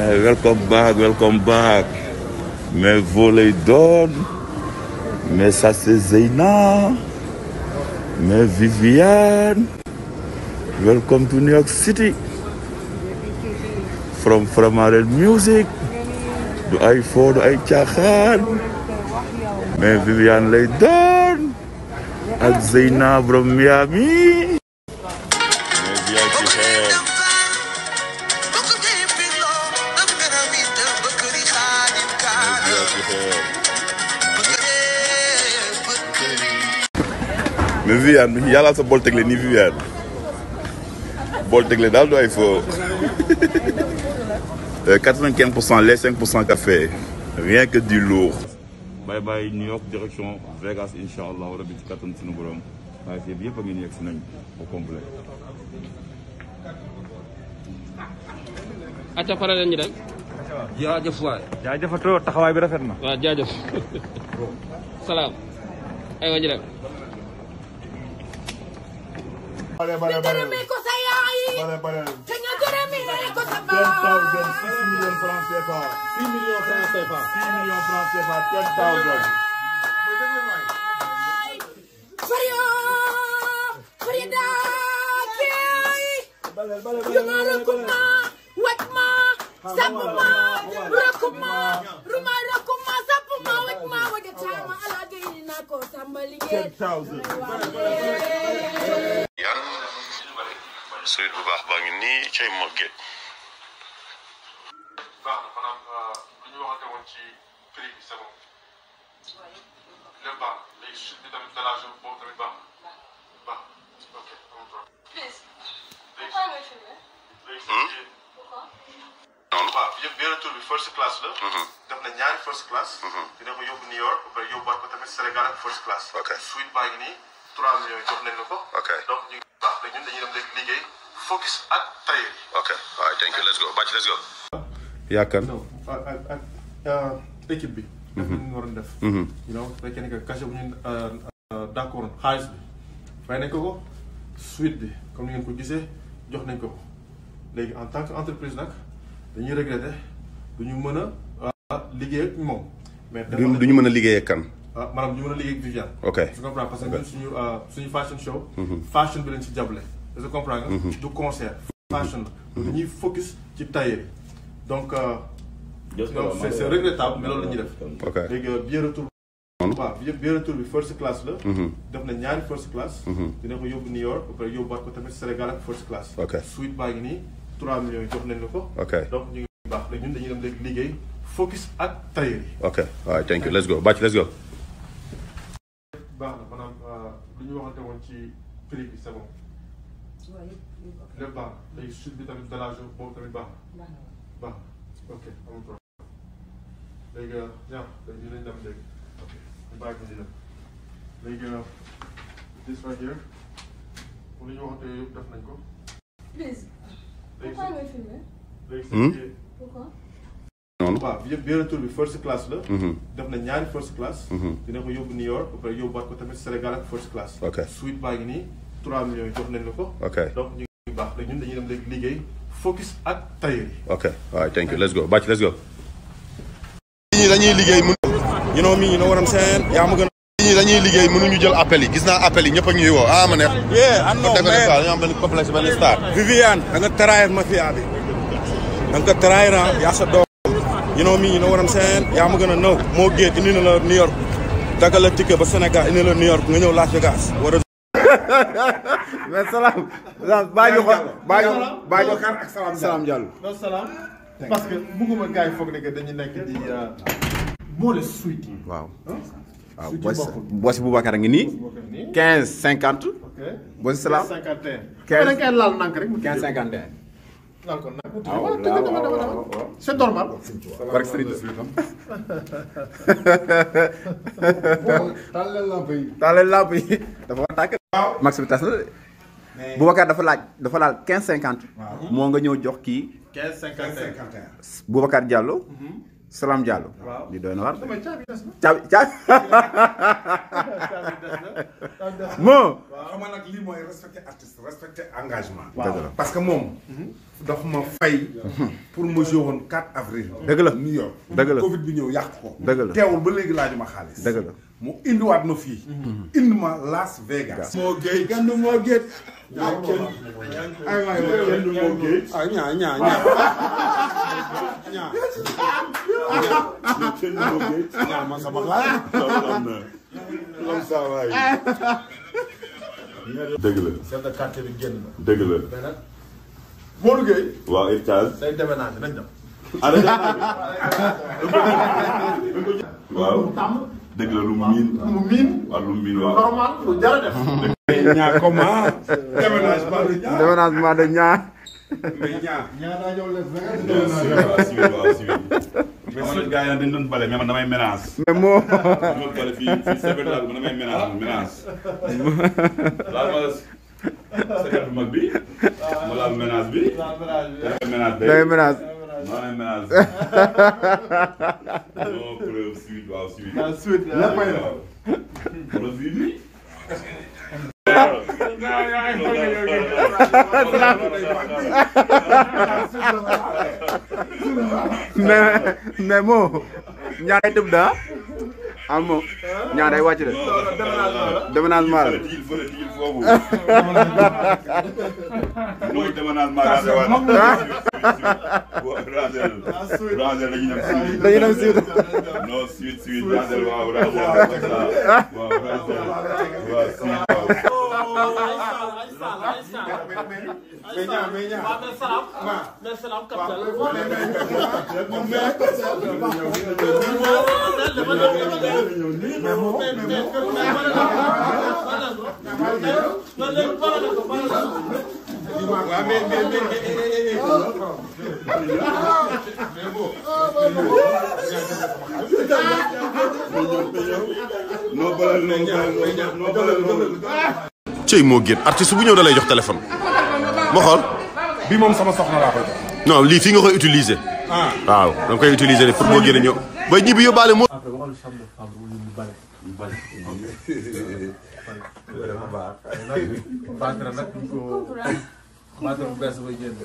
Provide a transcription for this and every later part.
mais welcome back welcome back mais voley doon mais ça c'est Zeyna mais Viviane welcome to New York City from Framaren Music du ay foo du ay caaxaan mais Viviane lay doon ak Zeyna from Miami mais bien ci xeer bien ci xeer mais Viviane yàlla sa bool tegle nii Viviane bool tegle daal du ay foo quatre-vingt-quinze pour cent les cinq pour cent café rien que du lourd bye bye New York direction Vegas incha allah rabi ci kattan sunu borom waaye fii bi yëpp a ngi nii yegg si nañ au complet acca pare leen ñu dem jaajëf waay jaajëfatoo taxawaay bi rafet na. waaw jaajëf salaam aywa ñu dem bare bare bare gërëmee ko sa yaay bare bare. te nga gërëmee ko sa ten thousand baay six millions francs CFA. 6 millions francs CFA 6 millions francs CFA ten thousand. Fario Farida Key Yuma Rokuma Wetma Sapuma Rokuma Ruma Rokuma Sapuma Wetma Wajatama Alagay Nako Sambali ten thousand. yan suyit bu baax baa ngi nii cay mogget baax na maanaam lu ñu waxante woon ci prix bi c'est bon lépp baax na léegi chute bi tamit de la jour boobu tamit baax na baax na ok amul problème léegi léegi noonu waaw yëpp benn tour bi first class la def na ñaari first class dina ko yóbbu New York ba pare yóbbuwaat ko tamit Sénégal ak first class Ok. suite baa ngi nii 3 millions yi jox nañ la ko Ok. donc ñu ngi baax léegi ñun dañuy dem léegi liggéey focus ak tailleur yi ok waaw thank you let's go bàcc let's go yaakaar non ak ak ak équipe bi. def li ñu waroon def. you know su fekkee ne que cachet bu ñu d' accord xaalis bi fay nañ ko ko suite bi comme ni ngeen ko gisee jox nañ ko ko léegi en tant que entreprise nag dañuy regretter du ñu mën a liggéey ak moom. mais du du ñu mën a liggéey ak kan ah maanaam ñu mën a liggéey ak Viviane. Ok. tu comprends parce que ñun suñu suñu fashion show. fashion bi lañ ci jàppale. est-ce que comprends nga. du concert. fashion la. dañuy focus ci tailleur yi donc. euh, donc c'est c'est regrettable mais loolu la ñuy def. ok léegi billet retour. waaw billet billet retour bi first class la. def na ñaari first class. dina ko yóbbu New York ba pare yóbbuwaat ko tamit Sénégal ak first class. Ok. suite baa ngi nii 3 millions yi jox nañ la ko. Ok. donc ñu ngi baax léegi ñun dañuy dem léegi liggéey focus ak tailleur yi. ok waaw thank you let's go bàcc let's go baax na maanaam lu ñu waxante woon ci prix bi c'est bon lépp baax na léegi chute bi tamit de la jour boobu tamit baax na baax na ok amul problème léegi ñaax léegi dinañ dem léegi ok ñu bàyyi ko ñu dem léegi this right here pour lu ñu waxante yëpp def nañ ko Please, léegi pourquoi me filmer léegi Hmm? c'est Pourquoi noonu waaw billet billet retour bi first class la Mhm. def na ñaari first class dina ko yóbbu New York ba pare yóbbuwaat ko tamit Sénégal ak first class Ok. suite baa ngi nii 3 millions yi jox nañ la ko Ok. donc ñu ngi baax léegi ñun dañuy dem léegi liggéey focus ak tailleur yi ok waaw thank you let's go bàcc let's go ñi dañuy liggéey mun you know me you know what I'm saying yaa ma gën a ñi dañuy liggéey mënuñu jël appel yi gis naa appel yi ñëpp a ñuy woo ah ma neex yeah I know dëgg la man quoi dañoo am benn complexe benn star Viviane da nga trahir mafia bi da nga ko trahir ah yaa sa doom you know me you know what I'm saying yaa ma gën a nëw moo géet indi na la New York dagal la ticket ba Sénégal indi la New York nga ñëw Las Vegas war a mais salaam salaam baa ñu xool baa ñu baa ñu xar ak salaam salaam Diallo. non salaam parce que bugguma gars yi foog ne que dañu nekk di boole suite yi waaw. waaw Suite Boss bokkul. Boss Boubacar a ngi nii. nii 15 50. ok Boss salaam 51 Quinze. da ngay laal nank rek mu 15 51. laal ko nank waaw waaw dama dama dama dama c'est normal Barke Serigne taaleel lamp yi dafa war a tàkk. max bi tas na de. Boubacar dafa laaj dafa laal 15 50. moo nga ñëw jox kii 15 51 Boubacar Diallo. Salam Diallo. Waaw. li doy na war. damay caabi des na caabi caabi. caabi des na caabi des na moo xam nga nag lii mooy respecter artiste respecter engagement. Dëgg la. parce que moom. daf ma fay. pour ma joué woon 4 avril. Dëgg la. New York. Dëgg la. Covid bi ñëw yàq ko. Dëgg la. teewul ba léegi laajuma xaalis. Dëgg la. mu indiwaat ma fii. indi ma Las Vegas. moo géej kenn du moo géej. ay kenn ay waay waay kenn du moo géej. ah ñaa ñaa ñaa. ñaa. kenn du ma géej. ñaa ma sama xaar. loolu am na. am saa waay. dëgg la. chef de quartier bi génn na. dëgg la. mais nag Modou Gueye waaw héritage. day déménagé nañ dem. ah dañu waaw. dëgg la lu mu miin. mu miin waaw lu mu miin waaw. normal lu jar a def. ñaa comment. déménagement de ñaa. déménagement de ñaar mais ñaa. waaw civil waaw civil. xam nga gars yi nag dañu doon bale mais man damay ménage. mais moo ma bale fii fii sebet laa man damay ménage man ménage. laal ma sebet bu mag bi. ma laal ménage bi. damay ménage day. day ménage maa ngi ménage. non preuve suite waaw suite. suite léppay la. wala suite bi. mais mais moo ñaar day tëb daa am moo ñaar day wàcc de déménagement la tigil fële tigil foofu. mooy déménagement ranger waat. waaw ranger ranger dañuy dem suite. dañuy dem suite. non suite suite ranger waaw ranger comme ça waaw ranger waaw suite waaw. mais ñaa mais ñaa. waaw mais mais mais. noo balal noo balal noo balal noo balal. cey moo génn artiste bu ñëw da lay jox téléphone ma xool bi moom sama soxna laa koy jox. non lii fii nga koy utiliser waaw da nga koy utiliser de pour moo génn ñëw ba ñibbi yóbbaale moo Bantara nag duñ ko bantara bu bees bay génn.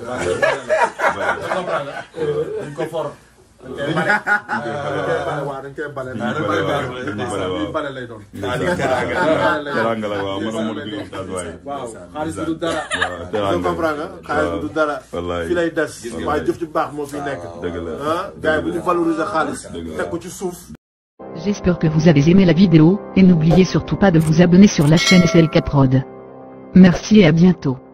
dañ ko for. dañ koy bale waaw dañ koy bale. dañ bale lay doon. teranga la waaw man amul bi ustaas waay. waaw xaalis bi du dara. waaw nga teranga comprendre nga xaalis bi du dara. wallaay fi lay des. waaye jëf ci baax moo fi nekk. dëgg la ah gars yi bu ñu valoriser xaalis. Dëgg la. teg ko ci suuf. J'espère que vous avez aimé la vidéo, et n'oubliez surtout pas de vous abonner sur la chaîne SLK Prod. Merci et à bientôt.